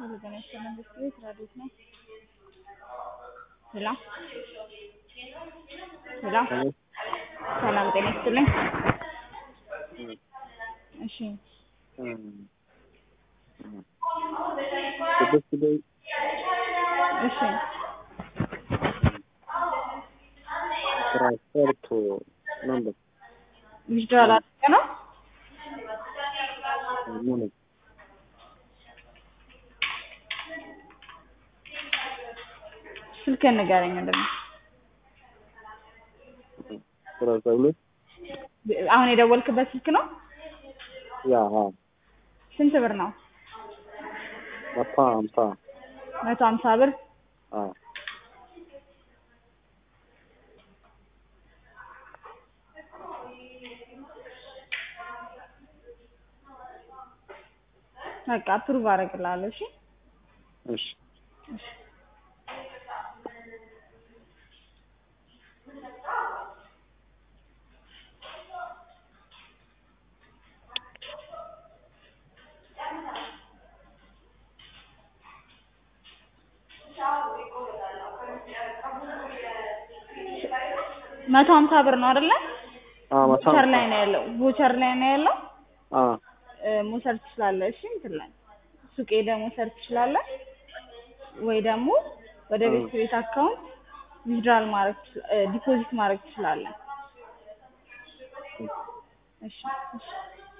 ሄሎ ጤና ይስጥልን መንግስት ቤት ራዲዮት ነው። ሄሎ ሄሎ ሰላም ጤና ይስጥልኝ። እሺ ስድስት ላይ እሺ ትራንስፈርት ነበር ዊዝድራል አድርገህ ነው? ሙሉ ስልክህን ንገረኝ እንደው ሰላሳ ሁለት አሁን የደወልክበት ስልክ ነው? ያ አ ስንት ብር ነው? መቶ ሀምሳ መቶ ሀምሳ ብር አ በቃ አፕሩቭ አደርግልሃለሁ። እሺ እሺ መቶ ሀምሳ ብር ነው አይደለ? አ መቶ ቮቸር ሀምሳ ላይ ነው ያለው። ቮቸር ላይ ነው ያለው። አ እ መውሰድ ትችላለህ። እሺ እንትን ላይ ሱቅ ሄደህ መውሰድ ትችላለህ፣ ወይ ደግሞ ወደ ቤት ቤት አካውንት ዊዝድራል ማድረግ ዲፖዚት ማድረግ ትችላለህ። እሺ እሺ